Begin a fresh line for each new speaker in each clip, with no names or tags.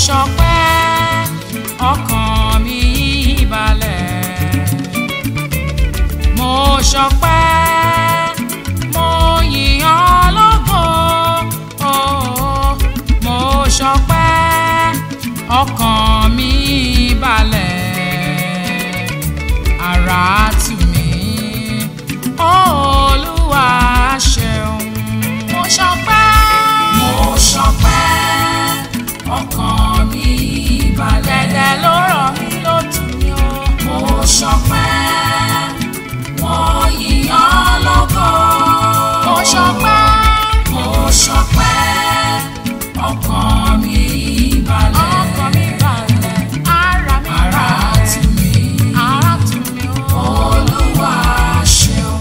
ṣọpẹ́ ọkàn mi balẹ̀ mo ṣọpẹ́ mo yìn ọ́ lógo oh, mo ṣọpẹ́ ọkàn mi balẹ̀ ara tù mí olúwa ṣeun mo ṣọpẹ́ mo ṣọpẹ́ ọkàn mi balẹ̀ dẹ̀dẹ̀ ló rọ̀ mí ló tù mí o mo ṣọpẹ́ mo yìn ọ́ lógo mo ṣọpẹ́ mo ṣọpẹ́ ọkàn mi balẹ̀ ọkàn mi balẹ̀ ara mi balẹ̀ ara tù mí ara tù mí o olúwa ṣeun.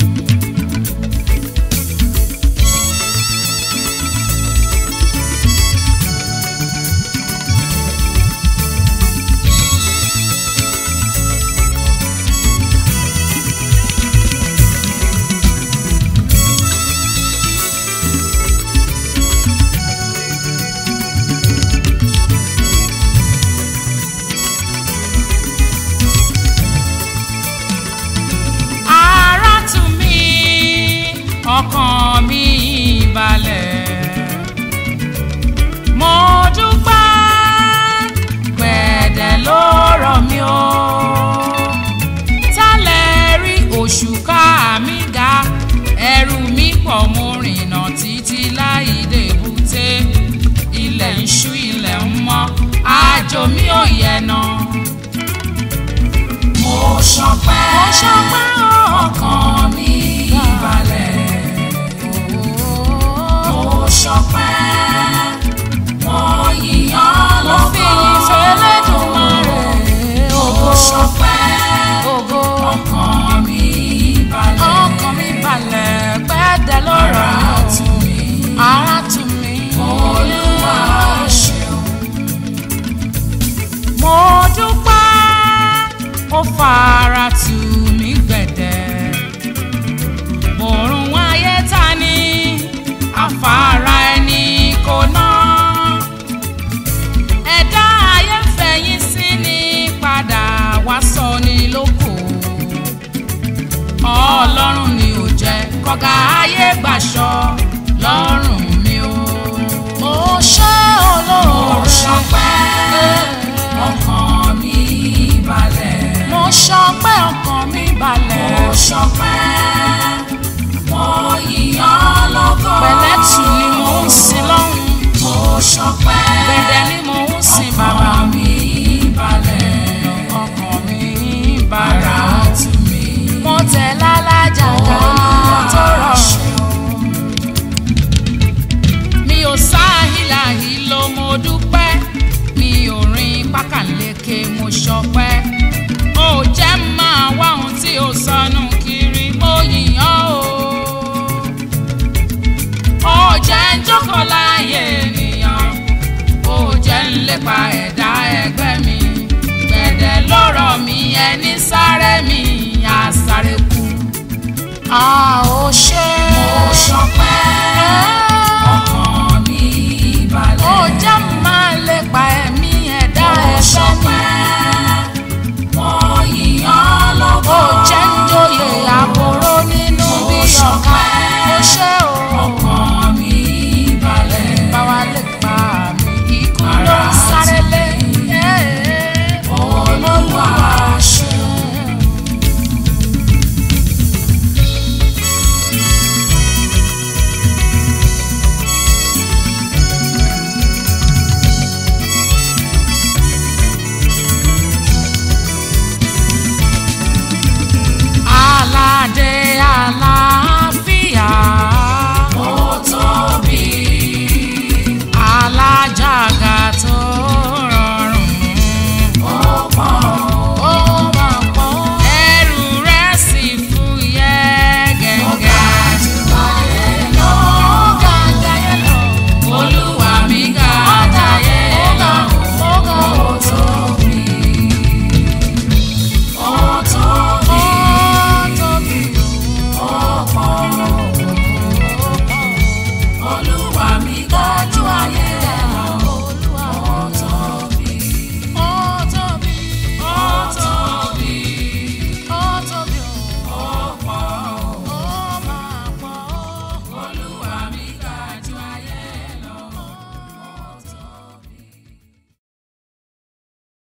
ara tù mí ọkàn mi balẹ̀ mo dúpẹ́ gbẹ̀dẹ̀ ló rọ̀ mí o tálẹ̀ rí òṣùká mi ga ẹrù mi pọ̀ mo rìnà títí láì débùté ilẹ̀ ń ṣú ilẹ̀ ń mọ́ àjò mi ò yẹ̀ náà mo ṣọpẹ́ mo ṣọpẹ́ ọkàn mi balẹ̀ mo ṣọpẹ́ mo yìn ọ́ lógo mo ṣọpẹ́ ọkàn mi balẹ̀ ọkàn mi balẹ̀ pẹ́ẹ́dẹ́ lọ́rọ̀ ara tù mí ara tù mí olúwa ṣeun mo dúpẹ́ ó fara tù mí gbẹ̀dẹ̀ bòrùn ayé ta ni afárá ẹni kò ná ẹ̀dá ayé ń fẹ̀yìn sí ni padà wá sọ ni lóko ọlọ́run ni ò jẹ́ kọ́gà ayé gbàṣọ lọ́rùn mi o. mo ṣe olóore mo ṣọpẹ́ ọkàn mi balẹ̀. mo ṣọpẹ́ ọkàn mi balẹ̀. mo ṣọpẹ́ mo yìn ọ́ lógo. pẹ̀lẹ́tù ni mo ń sin lọ́hùn. mo ṣọpẹ́ gbẹ̀dẹ̀ ni mo ń sin bàbá mi balẹ̀. ọkàn mi balẹ̀. ara tù mí. mo tẹ̀ lálájà ká tó rọrùn mi ò sáhìláhì ló mo dúpẹ́ mi ò rin pákàleke mo ṣọpẹ́ ó jẹ́ máa wá ohun tí ó sọnù kiri mo yìn ọ́ o ó jẹ́ ń jókòó láàyè ènìyàn ó jẹ́ ń lépa ẹ̀dá ẹgbẹ́ mi gbẹ̀dẹ̀ lọ́rọ̀ mi ẹni sáré mi á sáré kú a ó ṣe